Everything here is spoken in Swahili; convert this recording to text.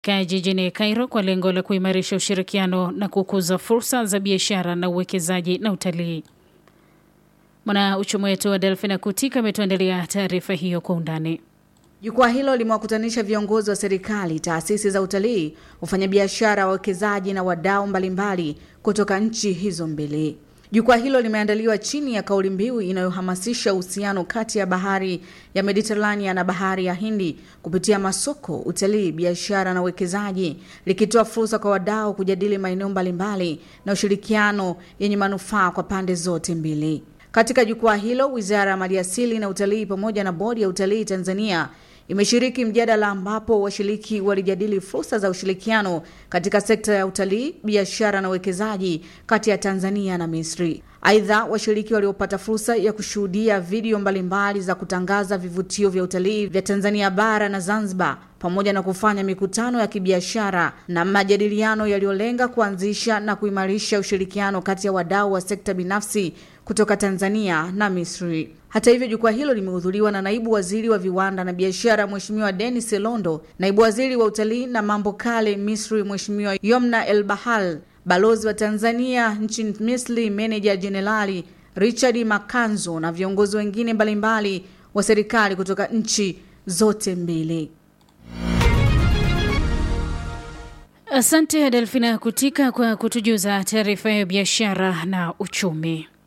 ka jijini Cairo kwa lengo la kuimarisha ushirikiano na kukuza fursa za biashara na uwekezaji na utalii. Mwanauchumi wetu wa Delfina Kutika ametuandalia taarifa hiyo kwa undani. Jukwaa hilo limewakutanisha viongozi wa serikali, taasisi za utalii, wafanyabiashara, wawekezaji na wadau mbalimbali kutoka nchi hizo mbili. Jukwaa hilo limeandaliwa chini ya kauli mbiu inayohamasisha uhusiano kati ya bahari ya Mediterania na bahari ya Hindi kupitia masoko, utalii, biashara na uwekezaji, likitoa fursa kwa wadau kujadili maeneo mbalimbali na ushirikiano yenye manufaa kwa pande zote mbili. Katika jukwaa hilo, Wizara ya Maliasili na Utalii pamoja na Bodi ya Utalii Tanzania imeshiriki mjadala ambapo washiriki walijadili fursa za ushirikiano katika sekta ya utalii, biashara na uwekezaji kati ya Tanzania na Misri. Aidha, washiriki waliopata fursa ya kushuhudia video mbalimbali za kutangaza vivutio vya utalii vya Tanzania bara na Zanzibar pamoja na kufanya mikutano ya kibiashara na majadiliano yaliyolenga kuanzisha na kuimarisha ushirikiano kati ya wadau wa sekta binafsi kutoka Tanzania na Misri. Hata hivyo, jukwaa hilo limehudhuriwa na naibu waziri wa viwanda na biashara Mheshimiwa Denis Londo, naibu waziri wa utalii na mambo kale Misri Mheshimiwa Yomna El Bahal, balozi wa Tanzania nchini Misri meneja jenerali Richard Makanzo na viongozi wengine mbalimbali wa serikali kutoka nchi zote mbili. Asante Delfina Kutika kwa kutujuza taarifa ya biashara na uchumi.